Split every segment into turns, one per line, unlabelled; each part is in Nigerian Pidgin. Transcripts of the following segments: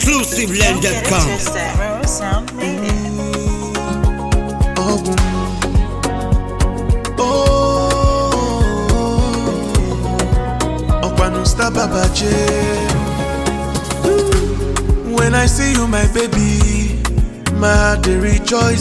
Exclusiveland.com.
Rose Sound made it.
ọgwụ ọkwanụ stababaje when i see you my baby my heart dey rejoice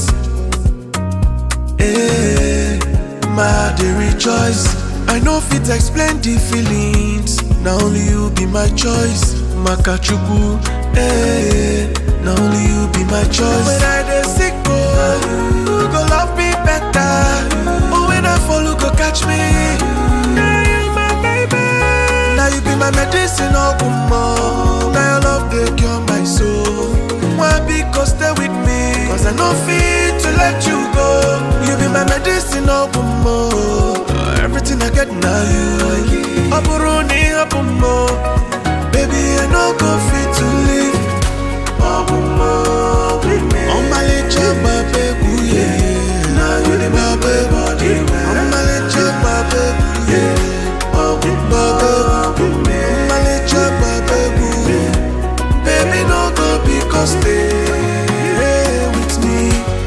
eh my heart dey rejoice i no fit explain the feelings na only you be my choice maka chukwu eh na only you be my choice when i dey sick oh you go love me better oh when i fall you go catch me na you my baby na you be my medicine ogunmo na your love dey cure my soul nwa biko stay with me cause i no fit to let you go you be my medicine ogunmo everything i get na you ọ bụrụ na ịhapụ m o, baby i no go fit to live ọmụmụ ọmalịcha gbaba egwu ye gbaba egwu ọmalịcha gbaba egwu ye gbaba egwu ọmalịcha gbaba egwu baby no go because stay with me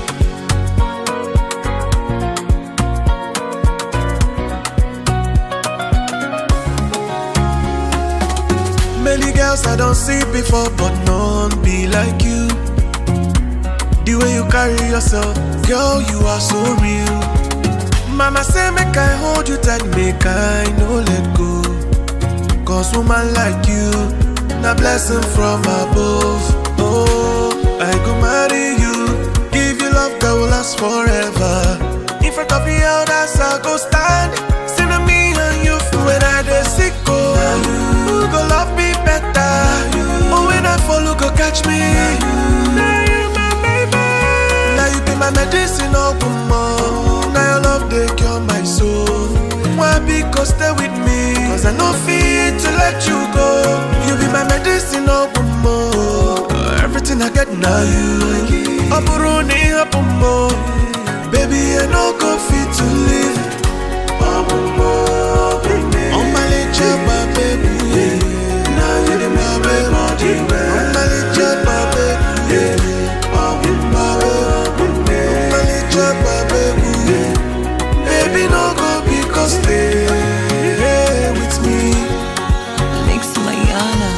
Many girls I don't see before, but none be like you. The way you carry yourself, girl, you are so real. Mama say make I hold you tight, make I no let go. Cause woman like you, na blessing from above. Oh, I go marry you, give you love that will last forever. In front of the elders, I go stand. See na me and you when I dey sick, oh. You go love me better. Oh, when I fall, you go catch me. Now you my baby. Now you be my medicine, oh, woman. Now your love, they cure my soul. Why because stay with me? Cause I no fit to let you go. You be my medicine, oh, woman. Everything I get now you. Oh, buru ni hapo mo. Baby, I no go fit to live. Oh, ọmalịcha gbaba egwu ye gbaba egwu ọmalịcha gbaba egwu ye gbaba egwu ọmalịcha gbaba egwu ye baby no go because stay with me
Mix Mayana.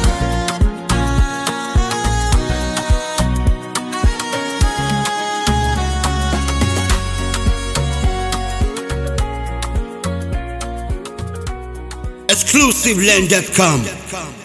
Exclusiveland.com.